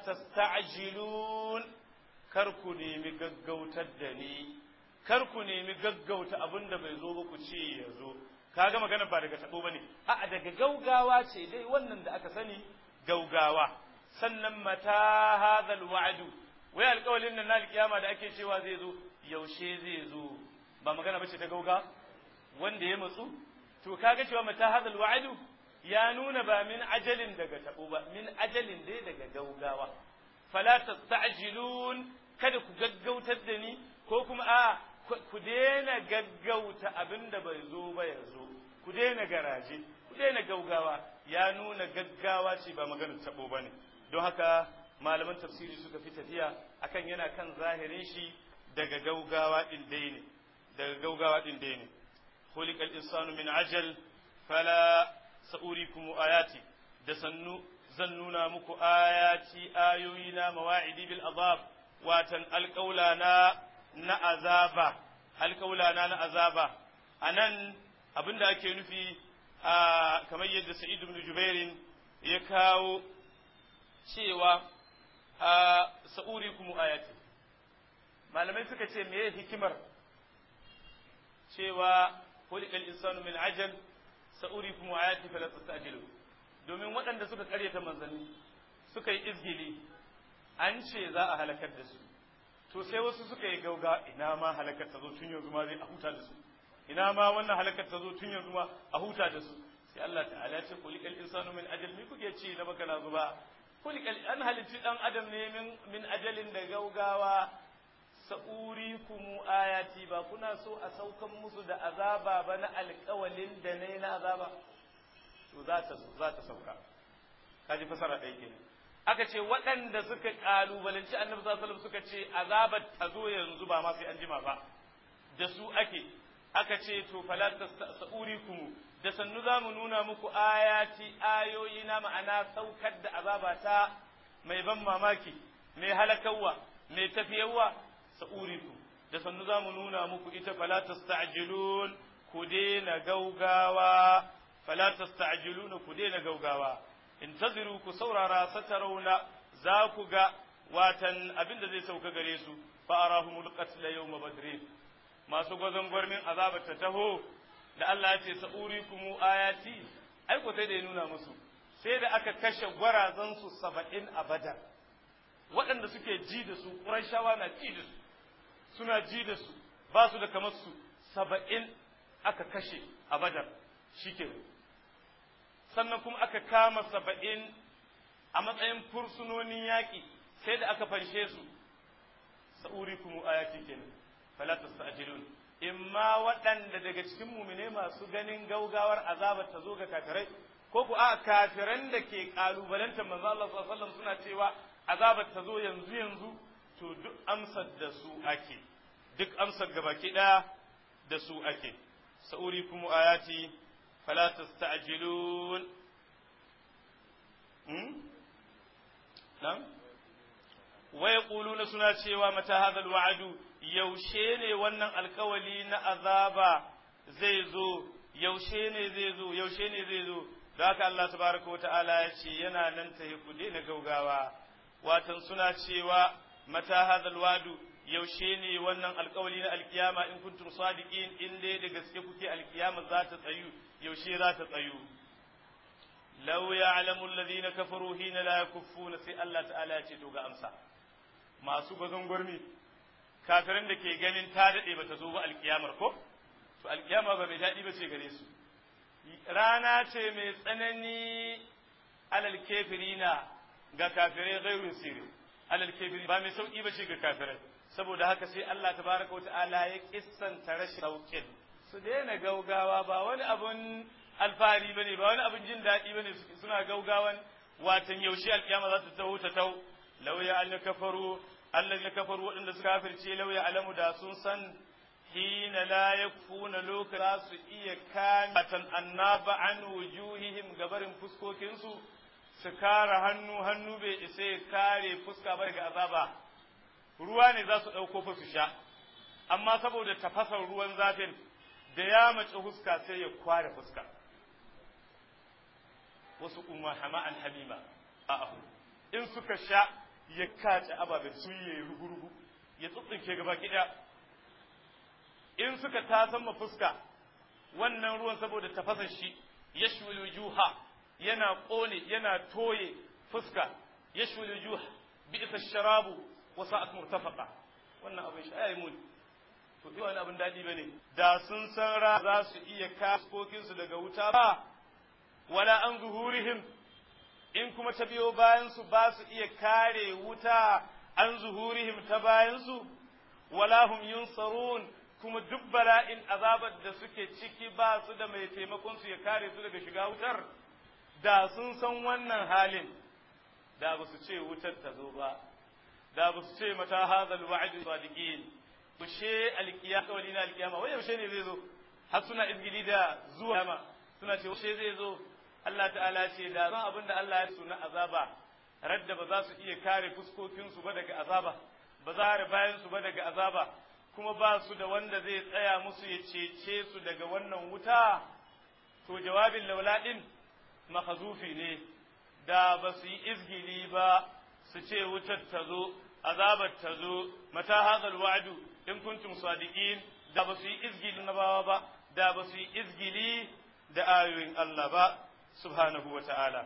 tasta'jilun kar ku nemi gaggautar da ni kar ku nemi gaggauta abin da bai zo ba ku ce ya zo kaga magana ba daga tabo bane a'a daga gaugawa ce dai wannan da aka sani gaugawa sannan mata hadhal wa'du wai alƙawalin nan na alƙiyama da ake cewa zai zo yaushe zai zo ba magana bace ta gauga wanda ya matsu to kaga cewa mata hadhal wa'du ya nuna ba min ajalin daga tabo ba min ajalin dai daga gaugawa fala tasta'jilun kada ku gaggautar da ni ko kuma a ku daina gaggauta abin da bai zo ba ya zo ku daina garaje ku daina gaugawa ya nuna gaggawa ce ba maganar tabo ba ne don haka malaman tafsiri suka fi tafiya akan yana kan zahirin shi daga gaugawa din dai ne daga gaugawa din dai ne khuliqal insanu min ajal fala sa'urikum ayati da sannu zan nuna muku ayati ayoyi na mawa'idi bil azab watan alƙaula na na azaba alƙaula na na azaba anan abinda ake nufi a kamar yadda Sa'id ibn Jubairin ya kawo cewa a sa'urikum ayati malamai suka ce meye hikimar cewa khuliqal insanu min ajal sa'urikum ayati fala tastajilu domin waɗanda suka karyata manzanni suka yi izgili an ce za a halakar da su to sai wasu suka yi gauga ina ma halakar ta zo tun yanzu ma zai a huta da su ina ma wannan halakar ta zo tun yanzu ma a huta da su sai Allah ta'ala ya ce kulikal insanu min ajal mi kuke ci na baka na zuba kulikal an halitti dan adam ne min min ajalin da gaugawa sa'urikum ayati ba kuna so a saukan musu da azaba ba na alƙawalin da ne na azaba to za ta za ta sauka kaji fasara ɗaya kenan aka ce waɗanda suka ƙalubalanci annabi sallallahu alaihi suka ce azabar ta zo yanzu ba ma sai an jima ba da su ake aka ce to fala tasurikum da sannu za mu nuna muku ayati ayoyi na ma'ana saukar da azaba ta mai ban mamaki mai halakawa mai tafiyawa sa'urikum da sannu za mu nuna muku ita fala tasta'jilun ku daina gaugawa fala tasta'jiluna ku daina gaugawa intaziru ku saurara satarauna za ku ga watan abin da zai sauka gare su fa arahumul qatla yawma badrin masu gwazon gwarmin azabar ta taho da Allah ya ce sa'urikum ayati ai ko sai da ya nuna musu sai da aka kashe gwarazan su 70 a badar waɗanda suke ji da su ƙurashawa na ji da su suna ji da su ba su da kamar su 70 aka kashe a badar shikenan sannan kuma aka kama saba'in a matsayin fursunonin yaƙi sai da aka fanshe su sa'uri kuma ayati kenan fala tasta'jilun imma waɗanda daga cikin mumine masu ganin gaugawar azabar ta zo ga kafirai ko ku a kafiran da ke kalubalantar manzo Allah sallallahu alaihi wasallam suna cewa azabar ta zo yanzu yanzu to duk amsar da su ake duk amsar gabaki ɗaya da su ake sa'uri kuma ayati فلا تستعجلون نعم ويقولون سنة شيوا متى هذا الوعد يوشيني ونن الكولي نأذابا زيزو يوشيني زيزو يوشيني زيزو ذاك الله تبارك وتعالى يشي ينا ننتهي كدين غوغاوا واتن سنة شيوا متى هذا الوعد yaushe ne wannan alkawali na alkiyama in kuntum sadiqin in dai da gaske kuke alkiyama za ta tsayu yaushe za ta tsayu law ya'lamu alladhina kafaru hina la yakuffuna sai Allah ta'ala ya ce to ga amsa masu gwazon gurmi kafirin da ke ganin ta dade bata zo ba alkiyamar ko to alkiyama ba mai dadi ba ce gare su rana ce mai tsanani alal kafirina ga kafirai gairu sirri alal kafiri ba mai sauki ba ce ga kafirai saboda haka sai Allah tabaraka wa ta'ala ya kissanta rashin sauƙin su daina gaugawa ba wani abun alfahari bane ba wani abun jin daɗi bane suna gaugawan watan yaushe alkiyama za ta taho ta taho law ya al kafaru alladhina kafaru wadanda suka kafirce law ya alamu da sun san hina la yakfuna lokaci su iya kamatan annaba an wujuhihim gabarin fuskokinsu su kare hannu hannu bai isa ya kare fuska ba daga azaba ruwa ne za su ɗauko fa su sha amma saboda tafasar ruwan zafin da ya mace fuska sai ya kware fuska wasu umma hama'an hamima a'a in suka sha ya kace ababen sun yi rugu-rugu ya tsutsuke gaba kiɗa in suka tasan ma fuska wannan ruwan saboda tafasar shi ya juha yana ƙone yana toye fuska ya juha bi isa sharabu wasu at murtafaqa wannan abin shi ayi muni to bi wani abin dadi bane da sun san ra za su iya kaskokin su daga wuta ba wala an zuhurihim in kuma ta biyo bayan su ba su iya kare wuta an zuhurihim ta bayan su wala hum yunsarun kuma duk bala'in azabar da suke ciki ba su da mai taimakon su ya kare su daga shiga wutar da sun san wannan halin da ba su ce wutar ta zo ba da ba su ce mata hadal wa'd sadiqin yaushe alkiyama wali na alkiyama wai yaushe ne zai zo har suna izgili da zuwa kiyama suna ce yaushe zai zo Allah ta'ala ce da zan abin da Allah ya suna azaba radda ba za su iya kare fuskokin su ba daga azaba ba za a bayan su ba daga azaba kuma ba su da wanda zai tsaya musu ya cece su daga wannan wuta to jawabin lauladin mahazufi ne da ba su yi izgili ba su ce wutar ta zo azabar ta zo mata hadal wa'du in kuntum sadiqin da ba su yi izgili na bawa ba da ba su yi izgili da ayoyin Allah ba subhanahu wa ta'ala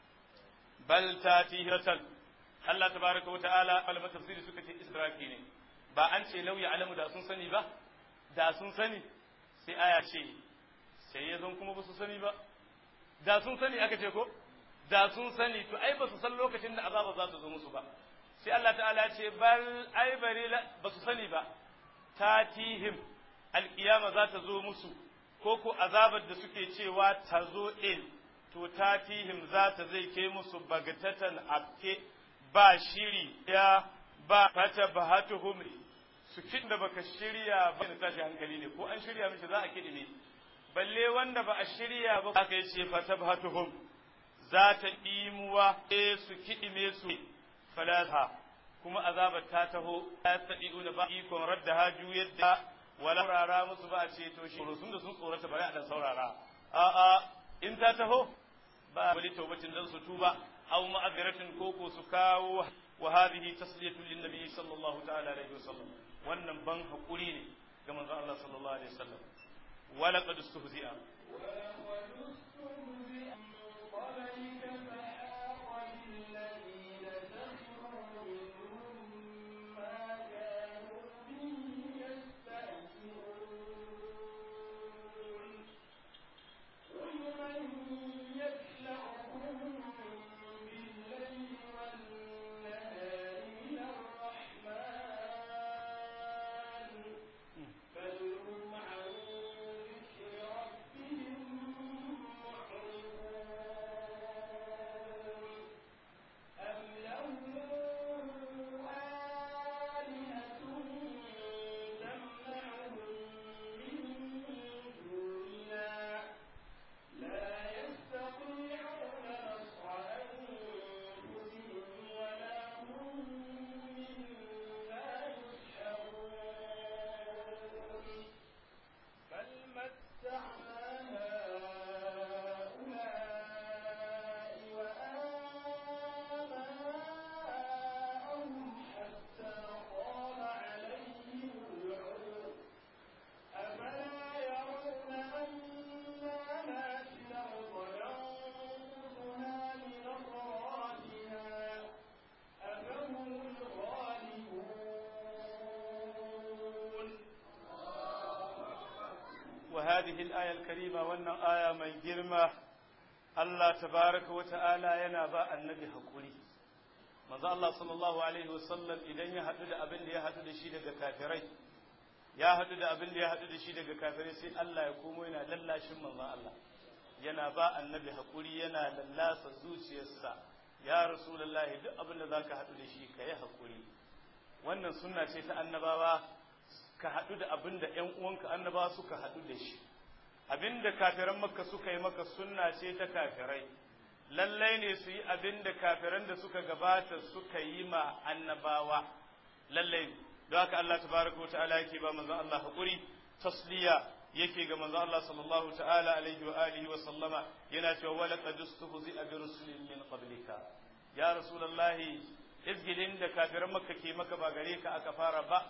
bal tatihatan Allah tabaraka wa ta'ala malaman tafsiri suka ce israki ne ba an ce lau alamu da sun sani ba da sun sani sai aya ce sai ya zan kuma ba su sani ba da sun sani aka ce ko da sun sani to ai ba su san lokacin da azaba za ta zo musu ba sai Allah ta'ala ce bal ai bari ba su sani ba tatihim alkiyama za ta zo musu ko ko azabar da suke cewa ta zo in to tatihim za ta zai ke musu bagatatan abke ba shiri ya ba fata bahatuhum su kin da baka shirya ba ne tashi hankali ne ko an shirya mishi za a kidi ne balle wanda ba a shirya ba aka yi ce fata bahatuhum za ta ɗimuwa e su kiɗime su falata kuma azabar ta taho ta taɗi da ba ikon radda ha yadda wala saurara musu ba a ce to shi sun da sun tsorata bari a dan saurara a'a in ta taho ba wani taubatin dan su tuba aw ma'aziratin koko su kawo wa hadhihi tasliyatu lin nabi sallallahu ta'ala alaihi wasallam wannan ban hakuri ne ga manzon Allah sallallahu alaihi wasallam wala qad istuhzi'a وهذه الآية الكريمة وأن آية من جرمة الله تبارك وتعالى ينبأ النبي حقولي manzo Allah sallallahu alaihi wasallam idan ya haɗu da abin da ya haɗu da shi daga kafirai ya haɗu da abin da ya haɗu da shi daga kafirai sai Allah ya komo yana lallashin manzo Allah yana ba annabi hakuri yana lallasa zuciyarsa ya rasulullahi duk abin da zaka haɗu da shi ka yi hakuri wannan sunna ce ta annabawa ka haɗu da abin da ‘yan uwanka annabawa suka haɗu da shi abin da kafiran makka suka yi maka sunna ce ta kafirai lallai ne su yi abin da kafiran da suka gabata suka yi ma annabawa lallai don haka Allah tabaraka wa ta'ala yake ba manzon Allah haƙuri tasliya yake ga manzon Allah sallallahu ta'ala alaihi wa alihi wa sallama yana cewa wala qad istuhzi'a bi rusulin min qablika ya rasulullahi izgilin da kafiran makka ke maka ba gare ka aka fara ba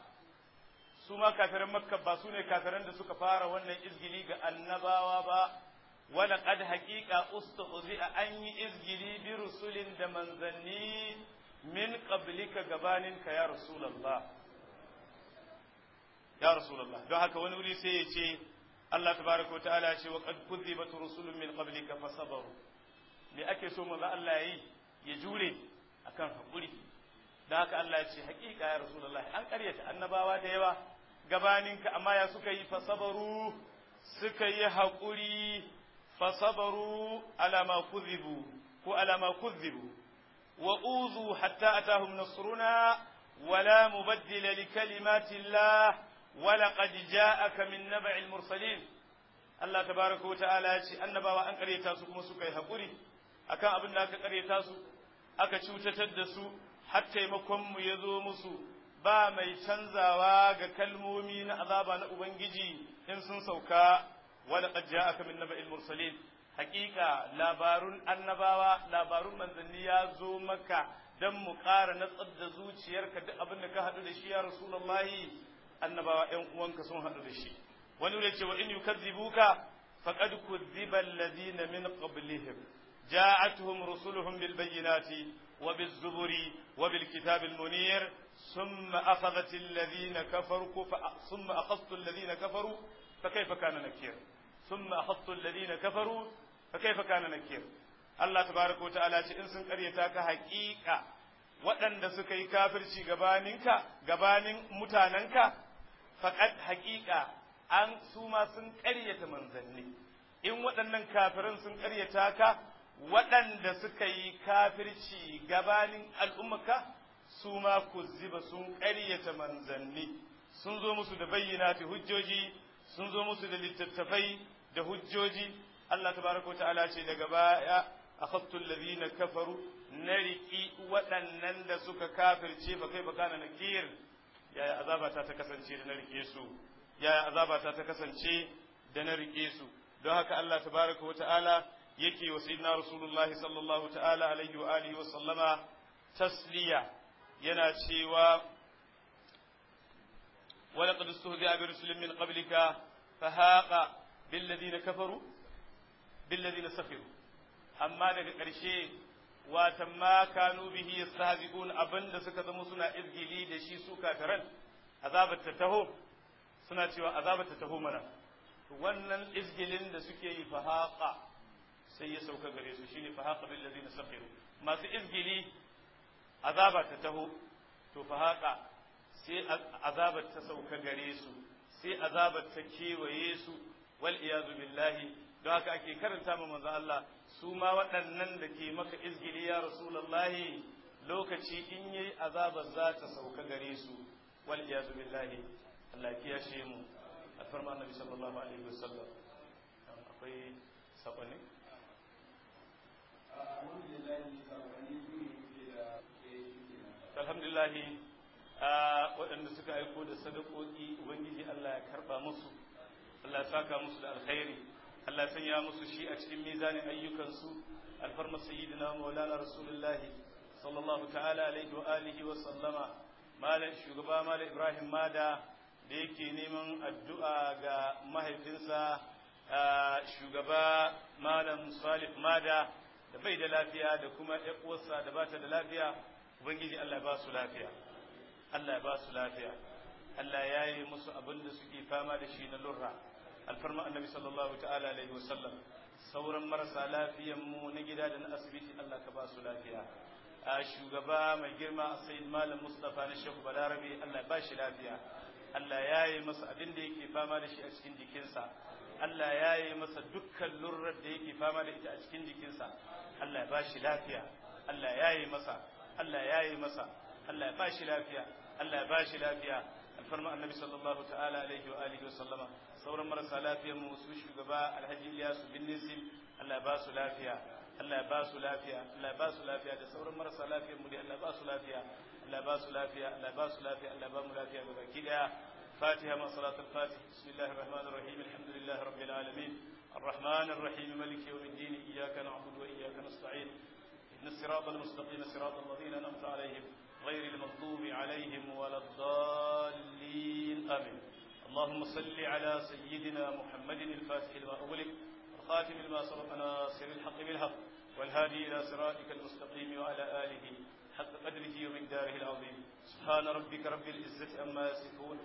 su ma kafiran makka ba su ne kafiran da suka fara wannan izgili ga annabawa ba wala qad haqiqa ustuhzi'a an yi izgili bi rusulin da manzanni min qablika gabaninka ya rasulullah ya rasulullah don haka wani wuri sai ya ce Allah tabaraka wa ta'ala ya ce wa qad kuzzibat rusulun min qablika fasabaru me ake so manzo Allah yi ya jure akan hakuri don haka Allah ya ce haƙiƙa ya rasulullah an ƙaryata annabawa da yawa gabaninka amma ya suka yi fasabaru suka yi haƙuri fasabaru ala ma kuzzibu ko ala ma kuzzibu wa uzu hatta atahum nasruna ولا مبدل لكلمات الله ولقد جاءك من نبع المرسلين الله تبارك وتعالى يce annabawa an karyata su kuma suka yi hakuri akan abin da aka karyata su aka cutatar da su har taimakon mu ya zo musu ba mai canzawa ga kalmomi na azaba na ubangiji in sun sauka wala qad ja'aka min naba'il mursalin haqiqa labarun annabawa labarun manzanni ya zo maka dan mu ƙara natsar da zuciyarka duk abin da ka haɗu da shi ya rasulullahi annabawa ƴan uwanka sun haɗu da shi wani wuri cewa in yukazzibuka faqad kuzziba alladhina min qablihim ja'atuhum rusuluhum bil bayyinati wa biz zuburi wa bil kitabil munir ثم أخذت الذين كفروا ثم أخذت الذين كفروا فكيف كان نكير ثم أخذت الذين كفروا فكيف كان نكير الله تبارك وتعالى إن سن قريتك حقيقة waɗanda suka yi kafirci gabaninka gabanin mutanenka faƙad haƙiƙa an su ma sun ƙaryata manzanni in waɗannan kafirin sun ƙaryata ka waɗanda suka yi kafirci gabanin al'ummaka su ma kuzziba sun ƙaryata manzanni sun zo musu da bayyanati hujjoji sun zo musu da littattafai da hujjoji Allah tabaraka wa ta'ala ce daga baya akhadtu alladhina kafaru na riƙi waɗannan da suka kafirce ba kai baka na nakir yaya azabata ta kasance da na riƙe su yaya azabata ta kasance da na riƙe su don haka Allah tabaraka wa ta'ala yake wa sayyidina rasulullahi sallallahu ta'ala alaihi wa alihi wa sallama tasliya yana cewa ولقد استهزئ برسل من قبلك فهاق بالذين كفروا بالذين سخروا amma daga ƙarshe watan ma kanu bihi yastahzi'un abinda suka zama suna izgili da shi su kafiran azabar ta taho suna cewa azabar ta taho mana wannan izgilin da suke yi fahaqa sai ya sauka gare su shine fahaqa bil ladina sakhiru masu izgili azaba ta taho to fahaqa sai azabar ta sauka gare su sai azabar ta kewaye su wal iyazu billahi don haka ake karanta ma manzo Allah su ma waɗannan da ke maka izgili ya rasulullahi lokaci in yayi azabar za ta sauka gare su wal iyazu billahi Allah ya kiyashe mu alfarma annabi sallallahu alaihi wasallam akwai sabani alhamdulillah waɗanda suka aiko da sadakoki ubangiji Allah ya karba musu Allah ya saka musu da alkhairi Allah ya sanya musu shi a cikin mizanin ayyukansu alfarma sayyidina maulana rasulullah sallallahu ta'ala alaihi wa alihi wa sallama malam shugaba malam ibrahim mada da yake neman addu'a ga mahaifinsa shugaba malam salih mada da bai da lafiya da kuma uwarsa da bata da lafiya ubangiji Allah ya ba su lafiya Allah ya ba su lafiya Allah ya yi musu abin da suke fama da shi na lurra alfarma annabi sallallahu ta'ala alaihi wasallam sauran marasa lafiyan mu na gida da na asibiti Allah ka ba su lafiya a shugaba mai girma a sayyid malam mustafa na shehu balarabe Allah ya ba shi lafiya Allah ya yi masa abin da yake fama da shi a cikin jikinsa Allah ya yi masa dukkan lurrar da yake fama da ita a cikin jikinsa Allah ya ba shi lafiya Allah ya yi masa Allah ya yi masa Allah ya ba shi lafiya Allah ya ba shi lafiya alfarma annabi sallallahu ta'ala alaihi wa alihi wa sallama sauran marasa lafiyar mu su shugaba alhaji Ilyasu bin Nisim Allah ya ba su lafiya Allah ya ba su lafiya Allah ya ba su lafiya da sauran marasa lafiyar mu dai Allah ya ba su lafiya Allah ya ba su lafiya Allah ya ba su lafiya Allah ya ba mu lafiya ga baki daya فاتحة مع صلاة الفاتح بسم الله الرحمن الرحيم الحمد لله رب العالمين الرحمن الرحيم ملك يوم الدين إياك نعبد وإياك نستعين إن الصراط المستقيم صراط الذين أنعمت عليهم غير المغضوب عليهم ولا الضالين آمين اللهم صل على سيدنا محمد الفاتح لما أغلق الخاتم لما سبق ناصر الحق بالحق والهادي إلى صراطك المستقيم وعلى آله حق قدره ومقداره العظيم سبحان ربك رب العزة أما يصفون